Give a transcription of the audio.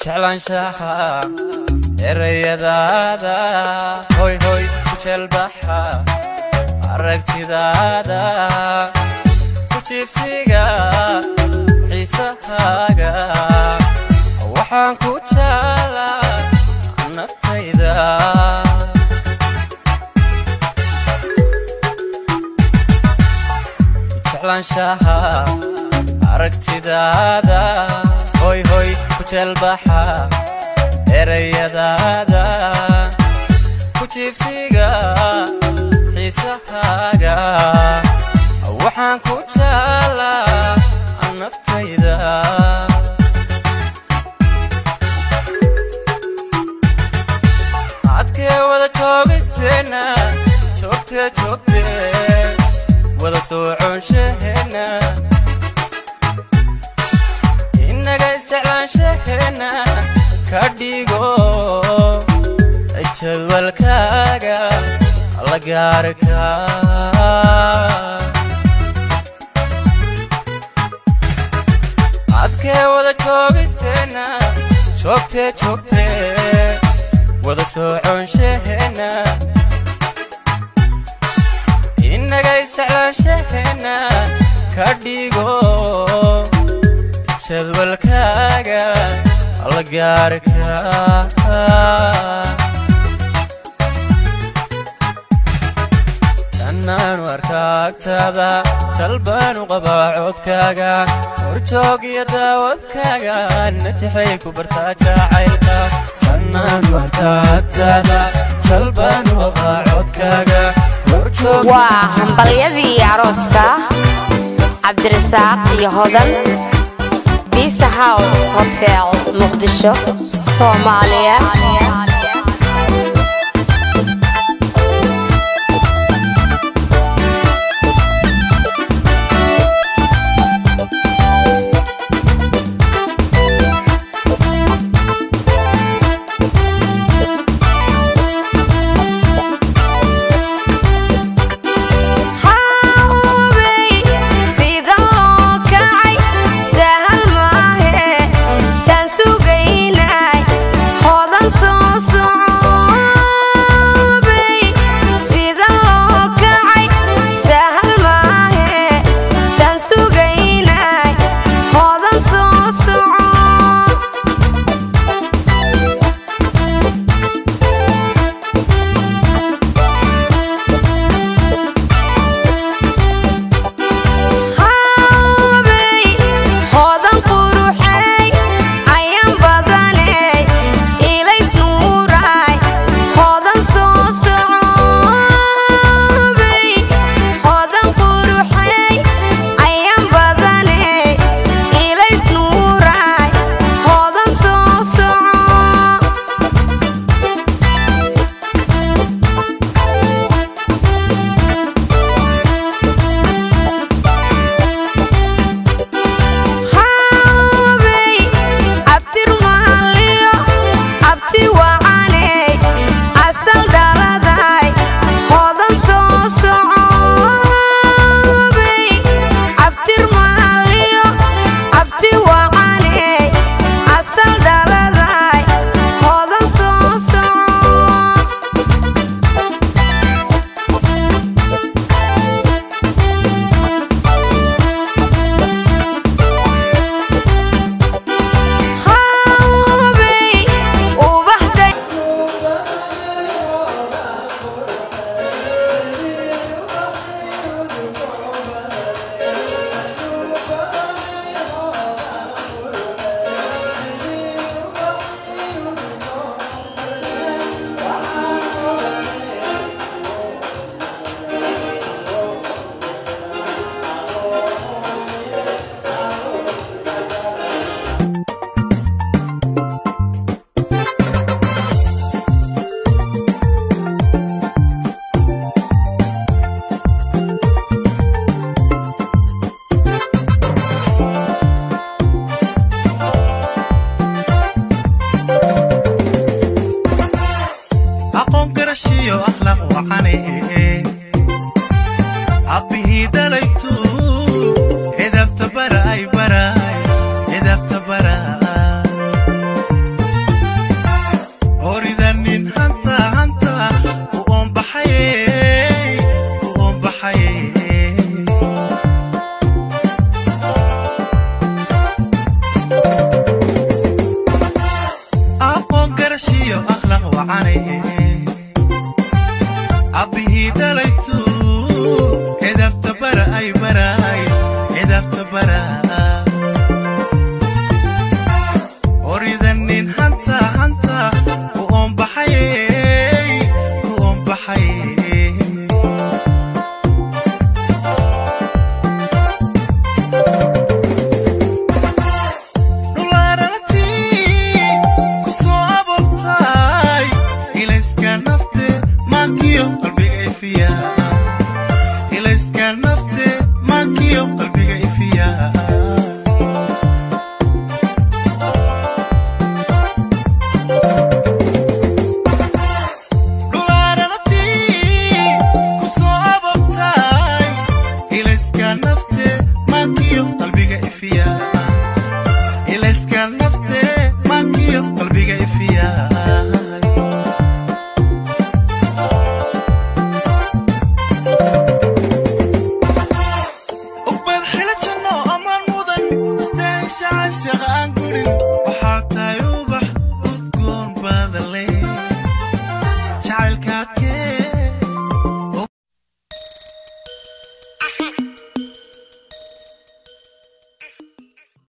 jeclaanshaha erayadaada hoy hoy ku jeelbaxa aragtidaada ku jiibsiga xiisahaaga waxaan ku jeclaa naftayda jeclaanshaha aragtidaada hoy hoy ku jeelbaxa erayadaada ku jiibsiga xiisahaaga waxaan ku jeclaa naftayda adkee wada joogisteenna joogtee joogtee wada sooconshaheena innaga isjeclaanshaheenna ka dhigo jadwalkaaga la gaarka adkee wada joogisteenna joogtee joogtee wada sooconshaheena innaga isjeclaanshaheenna ka dhigo jadwalkaaga la gaarka dhannaanu arkaagtaada jalbaanu qabaa codkaaga horjoog iyo daawadkaaga najaxay ku bartaa jacaylka dhannaanu arkaagtaada jalbaanu qabaa codkaaga waa hambalyadii arooska cabdirasaaq iyo hodan bisa house hotel muqdisho soomaaliya abbihii dhalaytu edabta baray baray edabta baray wacane abbihii dhalaytu edabta bara ay baraay edabta bara oridanin hanta hanta u oombaxaye u oombaxaye dhulaarantii ku soo abortay ilayska nafte maankiyo qalbiga ifiya ilayska nafte maankiyo qalbiga ifiya dhulaarantii ku soo abortay ilayska nafte maankiyo qalbiga ifiya ilayska nafte maankiyo qalbiga ifiya ugbad xila janno amaan mudan istaahisha caashaqa aan gurin waxaa tahay